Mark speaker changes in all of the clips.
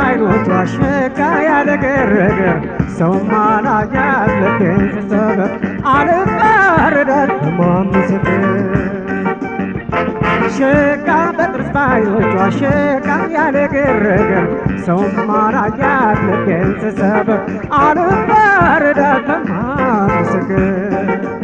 Speaker 1: ባይኖቿ ሸጋ ያለ ግርግር ሰው ማላያት ልቤን ስሰበር አልባረዳት ማምስክር ሸጋ በጥርስ ባይኖቿ ሸጋ ያለ ግርግር ሰው ማላያት ልቤን ስሰበር አልባረዳት ማምስክር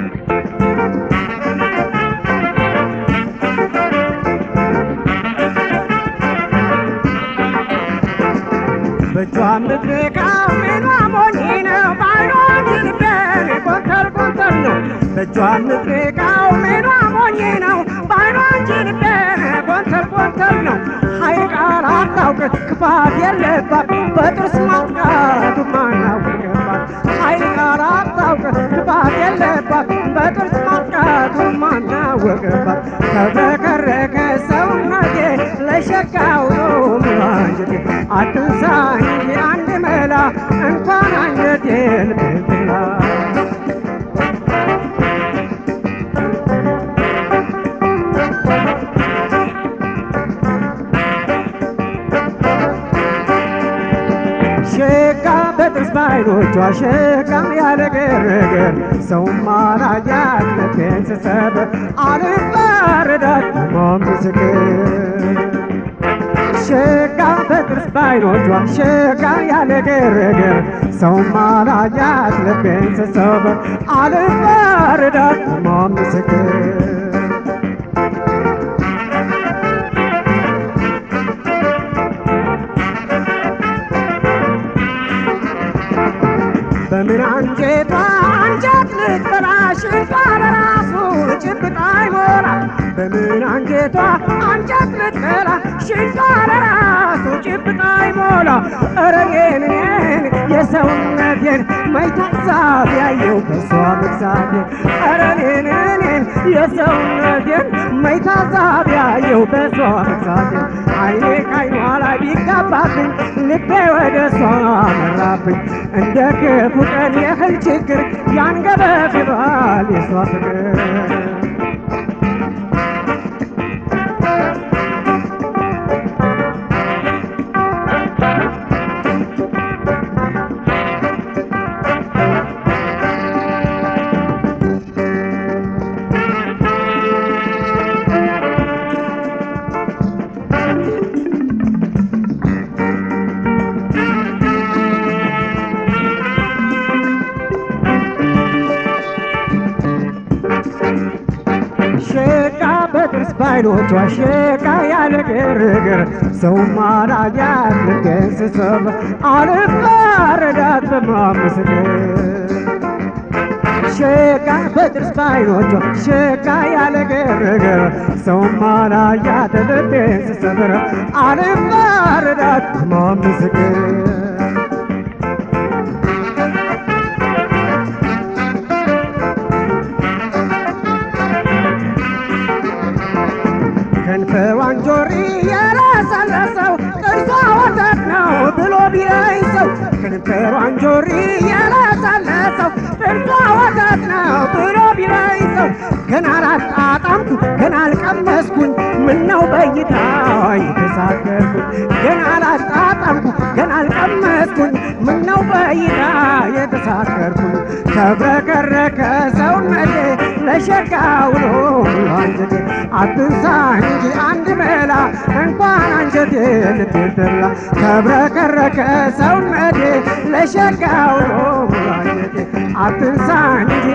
Speaker 1: በእጇ የምትነካው ምኗ ሞኝ ነው ባይኖች ልቤን ኮንተር ኮንተር ነው በእጇ የምትነካው ምኗ ሞኝ ነው ባይኖች ልቤን ኮንተር ኮንተር ነው ሀይ ቃል አታውቅ ክፋት የለባት በጥርስ ማጥቃቱ ማናውቅባት ሀይ ቃል አታውቅ ክፋት የለባት በጥርስ ማጥቃቱ ማናወቅባት ተብረከረከ ሰውነቴ ለሸጋው ነው ሙላንጀቴ አትንሳኝ እንጂ አንድ መላ እንኳን አንጀቴን ብትላ ሸጋ በጥርስ ባይኖቿ ሸጋ ያለ ግርግር ሰው ማላያት ልቤን ስሰብር አልባረዳት ማምስክር ሸጋ በጥርስ ባይኖቿ ሸጋ ያለ ግርግር ሰው ማላያት ልቤን ስሰብር አልባረዳት ማምስክር በምን አንጀቷ አንጀት ልትበላ ሽንቷ ለራሱ ጭብጥ አይሞላ በምን አንጀቷ አንጀት ልትበላ ሽንቷ ለራሱ ጭብጥ አይሞላ ኧረ እኔን እኔን የሰውነቴን መይታዛብ ያየው በሷ መግዛቴ ኧረ እኔን እኔን የሰውነቴን መይታዛብ ያየው በሷ መግዛቴ አይኔ ካይኗ ላይ ቢጋባብኝ ልቤ ወደ እሷ መራብኝ እንደ ክፉ ቀን የህል ችግር ያንገበግባል የሷ ፍቅር ሸቃ በጥርስ ባይኖቿ ሸቃ ያለ ግርግር ሰው ማላያት ልቤን ስሰብ አልባረዳት በማመስገን ሸቃ በጥርስ ባይኖቿ ሸቃ ያለ ግርግር ሰው ማላያት ልቤን ስሰብር አልባረዳት በማመስገን ከንፈሯን ጆሪ የለሰለሰው ጥርሷ ወተት ነው ብሎ ቢለኝ ሰው ከንፈሯን ጆሪ የለሰለሰው ጥርሷ ወተት ነው ብሎ ቢለኝ ሰው ገና አላጣጣምኩ ገና አልቀመስኩኝ ምነው በይታ የተሳገርኩኝ ገና አላጣጣምኩ ገና አልቀመስኩኝ ምነው በይታ የተሳገርኩኝ ተብረከረከ ሰውነቴ ለሸጋው ነው አንጀቴ አትንሳ እንጂ አንድ መላ እንኳን አንጀቴ ልትበላ ተብረከረከ ሰውነቴ ለሸጋው ነው አንጀቴ አትንሳ እንጂ